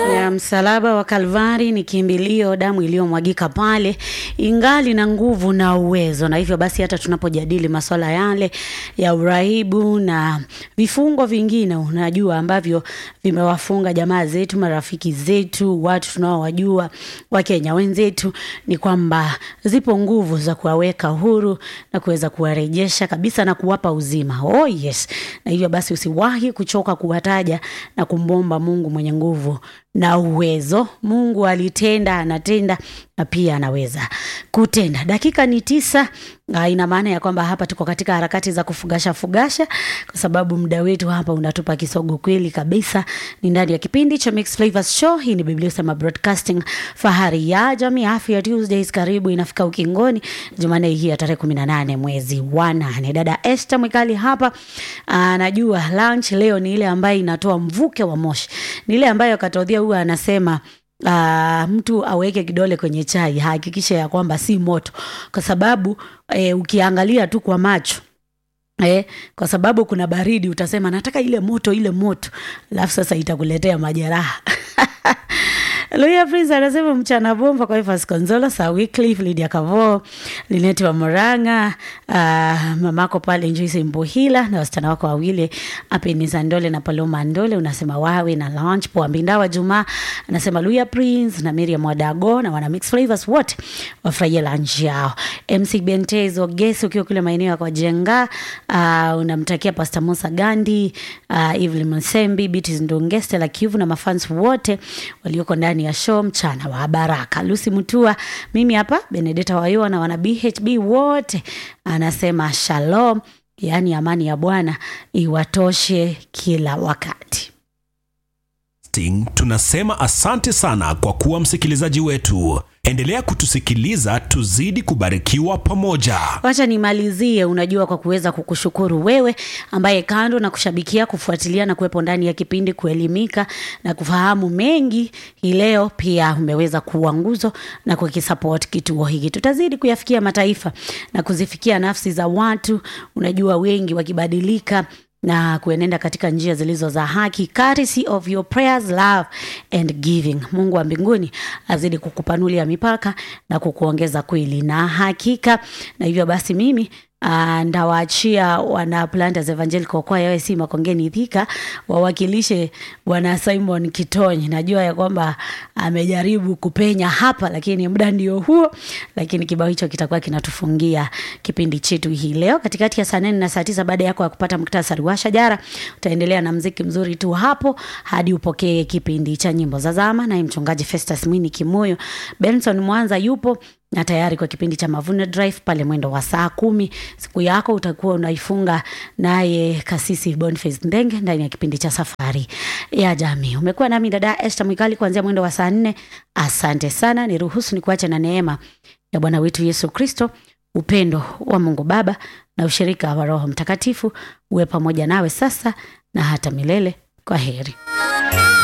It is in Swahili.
ya msalaba wa Kalvari ni kimbilio, damu iliyomwagika pale ingali na nguvu na uwezo, na hivyo basi hata tunapojadili masuala yale ya urahibu na vifungo vingine, unajua ambavyo vimewafunga jamaa zetu, marafiki zetu, watu tunaowajua, Wakenya wenzetu, ni kwamba zipo nguvu za kuwaweka huru na kuweza kuwarejesha kabisa na kuwapa uzima. Oh yes, na hivyo basi usiwahi kuchoka kuwataja na kumbomba Mungu mwenye nguvu na uwezo. Mungu alitenda, anatenda na pia anaweza kutenda. Dakika ni tisa. Uh, ina maana ya kwamba hapa tuko katika harakati za kufugasha fugasha, kwa sababu muda wetu hapa unatupa kisogo kweli kabisa. Ni ndani ya kipindi cha Mixed Flavors Show. Hii ni Biblia Sema Broadcasting, fahari ya jamii, afya Tuesdays. Karibu inafika ukingoni, Jumanne hii ya tarehe kumi na nane mwezi wa nane. Dada Esther Mwikali hapa anajua lunch leo ni ile ambayo inatoa mvuke wa moshi, ni ile ambayo katodhia huwa anasema Uh, mtu aweke kidole kwenye chai, hakikisha ya kwamba si moto, kwa sababu eh, ukiangalia tu kwa macho eh, kwa sababu kuna baridi, utasema nataka ile moto, ile moto, alafu sasa itakuletea majeraha Luya Prince anasema mchana bomba kwa Evans Konzolo, Sir Wycliffe, Lydia Kavo, Lineti wa Moranga, uh, mamako pale Njuisi Mbuhila na wasichana wako wawili Apeniza Ndole na Paloma Ndole, unasema wawe na lunch poa. Mbindawa Juma anasema Luya Prince na Miriam Wadago na wana mix flavors wote wafurahie lunch yao. MC Bentezo Gesi ukiwa kule maeneo ya kwa Jenga, uh, unamtakia Pastor Musa Gandi, uh, Evelyn Msembi, Beatrice Ndungeste la Kivu na mafans wote walioko ndani ya show mchana wa baraka. Lucy Mutua, mimi hapa Benedetta Wayoa na wana BHB wote anasema shalom, yaani amani ya Bwana iwatoshe kila wakati. Sting, tunasema asante sana kwa kuwa msikilizaji wetu. Endelea kutusikiliza, tuzidi kubarikiwa pamoja. Wacha nimalizie, unajua, kwa kuweza kukushukuru wewe ambaye kando na kushabikia, kufuatilia na kuwepo ndani ya kipindi, kuelimika na kufahamu mengi, hii leo pia umeweza kuwa nguzo na kukisupport kituo hiki. Tutazidi kuyafikia mataifa na kuzifikia nafsi za watu, unajua, wengi wakibadilika na kuenenda katika njia zilizo za haki, courtesy of your prayers, love and giving. Mungu wa mbinguni azidi kukupanulia mipaka na kukuongeza kweli na hakika. Na hivyo basi mimi Uh, ndawaachia wana Planters Evangelical Choir AIC Makongeni Thika wawakilishe bwana Simon Kitonyi. Najua ya kwamba amejaribu kupenya hapa, lakini muda ndio huo, lakini kibao hicho kitakuwa kinatufungia kipindi chetu hii leo katikati ya saa nane na saa tisa. Baada yako ya kupata muktasari wa shajara, utaendelea na mziki mzuri tu hapo hadi upokee kipindi cha nyimbo za zama, naye mchungaji Festus Mwini Kimoyo. Benson Mwanza yupo na tayari kwa kipindi cha Mavuno Drive pale mwendo wa saa kumi. Siku yako utakuwa unaifunga naye kasisi Boniface Ndenge ndani ya kipindi cha safari ya jamii. Umekuwa nami dada Esther Mwikali kuanzia mwendo wa saa nne. Asante sana, niruhusu ni kuacha na neema ya Bwana wetu Yesu Kristo, upendo wa Mungu Baba na ushirika wa Roho Mtakatifu uwe pamoja nawe sasa na hata milele. Kwa heri.